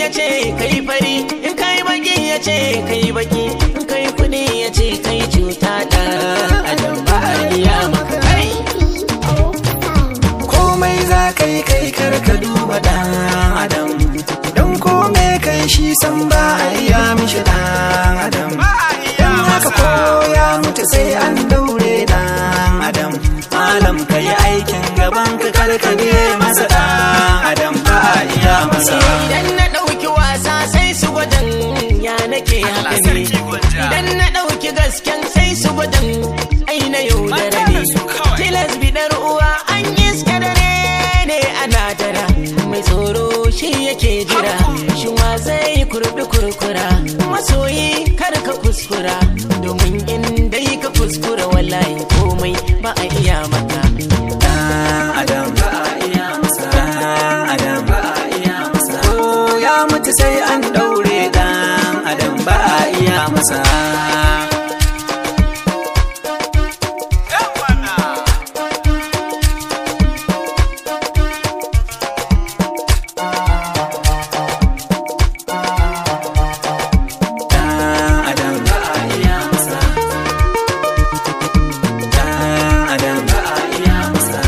ya ce kai fari in kai baki ya ce kai baki in kai kudi ya ce kai cuta da adam ba a iya maka kai komai za ka yi kai kar ka duba dan adam don komai kai shi san ba a iya mishi dan adam don haka ko ya mutu sai an daure dan adam malam ka yi aikin gaban ka kar ka biye masa dan adam ba a iya masa idan na ɗauki wasa sai su gwadan ya nake haka ne idan na ɗauki gasken sai su gwadan ai na yaudara ne tilas bidar uwa an iska dare ne ana dara mai tsoro shi yake jira shi wa zai kurbi kurkura masoyi kar ka kuskura domin in dai ka kuskura wallahi komai ba a iya maka dan adam ba a iya masa dan adam ba a iya masa ko ya mutu sai an daure dan adam ba a iya masa Dan adam ba a iya masa Dan adam ba a iya masa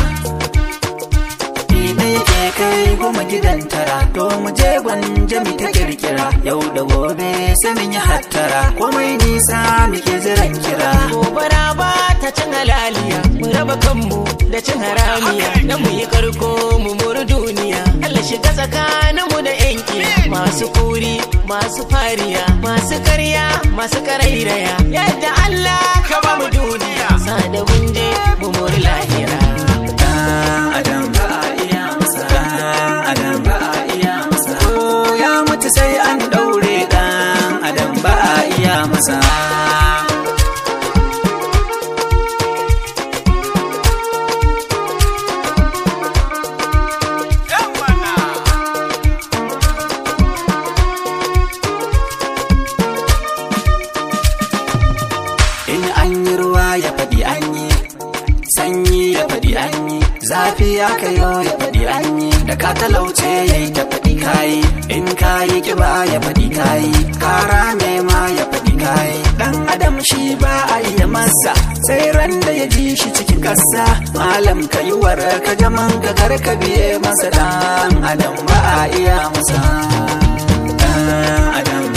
Ni ke kai goma gidan tara To mu je gwanja mi ta kirkira Yau da gobe sai mun yi hattara Komai nisa muke jiran kira gobara ba ta cin halaliya mu raba kanmu da cin haramiya dan mu yi karko mu muru duniya Allah shiga tsakaninmu da yanki masu kuri masu fariya masu karya masu karairaya yadda Allah ka ba mu duniya sa da gunje mu muri lahira Dan adam ba a iya masa Dan adam ba a iya masa Ko ya mutu sai an daure Dan adam ba a iya masa In an yi ruwa ya faɗi an yi sanyi ya faɗi an yi zafi ya kayo ya faɗi an yi da ka talauce ya yi ta faɗi kayi in kayi kiba ya faɗi kayi kara ma ya faɗi kayi dan adam shi ba a iya masa sai ran da ya ji shi cikin ƙasa malam ka yi war ka jaman ka kar ka biye masa dan adam ba a iya masa dan adam